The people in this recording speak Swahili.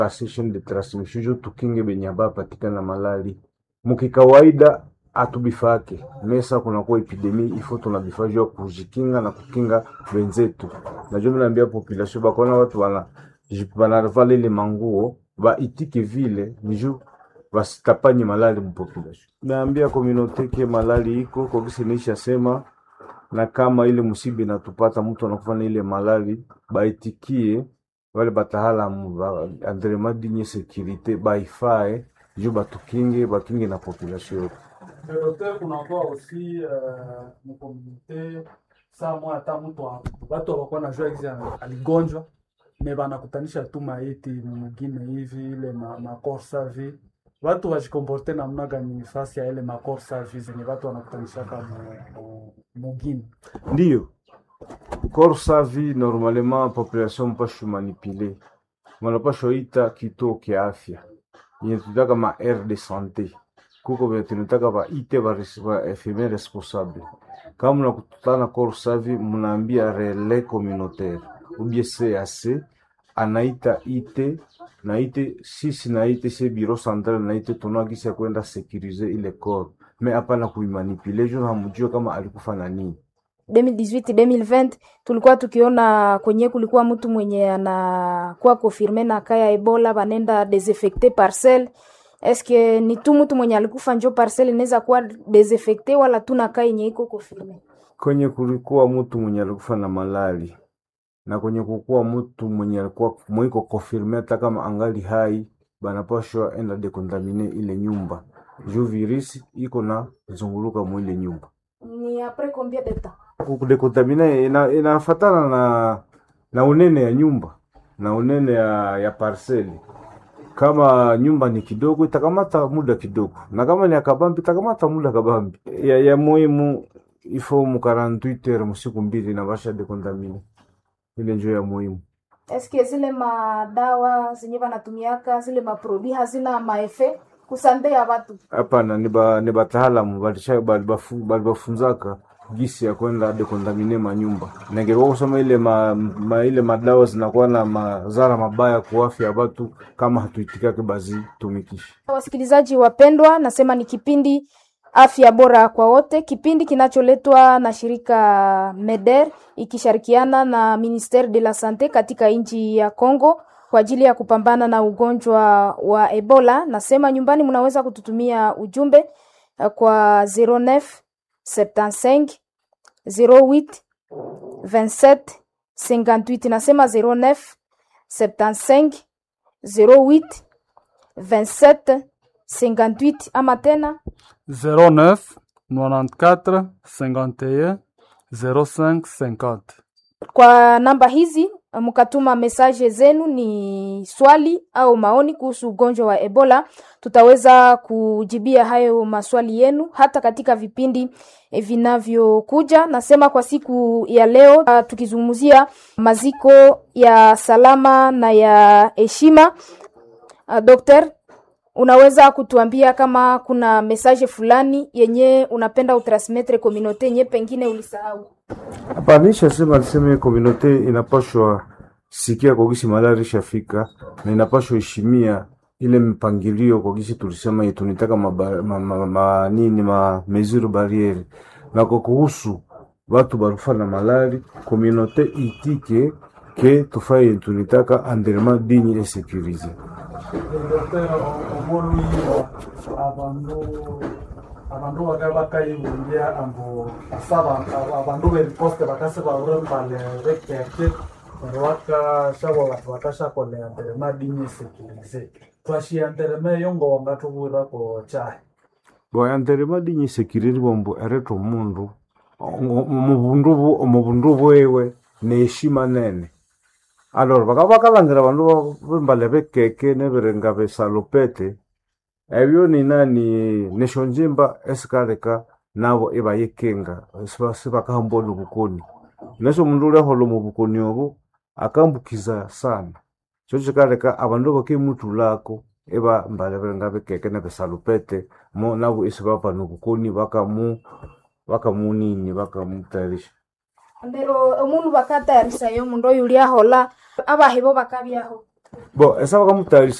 Association de transmission jo tukinge benye abapatikana malali mukikawaida atubifake mesa kunakuwa epidemi ifo tunabifaa juu ya kujikinga na kukinga wenzetu. Najua minaambia population bakona watu wana banavala ile manguo baitike vile ni juu basitapanye malali mupopulation. Naambia komunote ke malali iko kokisi nisha sema, na kama ile musibi natupata mtu anakufa na ile malali baitikie wale bataalamu ba andrema dinye securite baifae juu batukinge bakinge na population yote. Docteur, kunakuwa aussi uh, mkomunite saa moja hata mtu wa- watu hawakuwa najua hizi aligonjwa me banakutanisha tu maiti mwingine hivi ile ma, makorsa vi watu wajikomporte namna gani fasi ya ile makorsa vi zenye watu wanakutanishaka mu- mu- mugini Ndiyo, corps sa vie normalement population mpashu manipule manapashwa ita kituo kia afya yenye tutaka ma aire de sante kuko venye tunataka baite ba res- ba infirmier responsable kama mnakutana corps sa vie mnaambia relais communautaire ubie CAC anaita ite na ite sisi na ite se bureau central na ite tunakisha kwenda sécuriser ile corps mais hapana kuimanipule juu hamjue kama alikufa na nini 2018 2020 tulikuwa tukiona kwenye kulikuwa mtu mwenye anakuwa confirme na kaya Ebola banenda desinfecte parcel. Eske ni tu mtu mwenye alikufa njo parcel inaweza kuwa desinfecte wala tu na kaya yenye iko confirme? kwenye kulikuwa mtu mwenye alikufa na malali na kwenye kukuwa mtu mwenye alikuwa mwiko confirme hata kama angali hai, banapashwa enda dekontamine ile nyumba juu virisi iko na zunguluka mwile nyumba. Ni après combien de temps? Kudekontamine ina, inafatana na na unene ya nyumba na unene ya, ya parceli. Kama nyumba ni kidogo itakamata muda kidogo, na kama ni akabambi itakamata muda kabambi. Ya, ya muhimu ifo mu 48 heures musiku mbili na basha dekontamine ile njo ya muhimu. Eske zile madawa zenye banatumiaka zile maproduit hazina maefe kusande ya watu? Hapana, ni ba ni bataalamu balisha balibafu- balibafunzaka gisi ya kwenda dekontamine manyumba. Ningekuwa kusema ile ma, ma, ile madawa zinakuwa na madhara mabaya kwa afya ya watu kama hatuitikake bazitumikishe. Wasikilizaji wapendwa, nasema ni kipindi afya bora kwa wote, kipindi kinacholetwa na shirika MEDER ikishirikiana na Ministere de la Sante katika nchi ya Congo kwa ajili ya kupambana na ugonjwa wa Ebola. Nasema nyumbani mnaweza kututumia ujumbe eh, kwa 09 75 08 27 58. Nasema 09 75 08 27 58 ama tena 09 94 51 05 50 kwa namba hizi mkatuma mesaje zenu, ni swali au maoni kuhusu ugonjwa wa Ebola. Tutaweza kujibia hayo maswali yenu hata katika vipindi eh, vinavyokuja. Nasema kwa siku ya leo uh, tukizungumzia maziko ya salama na ya heshima. Uh, Dokter, unaweza kutuambia kama kuna mesaje fulani yenye unapenda utransmettre communauté yenye pengine ulisahau? Hapa nisha sema niseme komunote inapashwa sikia kwa gisi malari shafika na inapashwa heshimia ile mpangilio kwa gisi tulisema yetu nitaka maba, ma, ma, ma, nini ma mesure barriere na kwa kuhusu watu barufa na malari komunote itike ke tufaye tunitaka environnement digne et sécurisé. omoni abandu abandu baka bakayibungia ambu asaba abandu beriposte bakase baurembale bekeke neryo bakashabo batu bakashakolea nterema dinye sekirize twashia nterema eyo ngo wangatubwirako chahi Bo environnement digne et sécurisé bombo ereto mundu omubundu bu- omubundu bwewe neheshima nene alor baka bakalangira bandu bembale bekeke nebirenga besalopete ebyo nina ni nesho njimba esikaleka nabo ebayekenga siba- sibakahambona obukoni neso omundu uliahola omu bukoni obo akambukiza sana kyo kikaleka abandu bakemutulako eba mbale birenga bekeke nebesalopete mo nabo esibapana obukoni bakamu bakamunini bakamutayarisha ndero omundu bakatayarisaya omundu oyo uliahola abahibo bakabyaho bo esaba kamutayarisha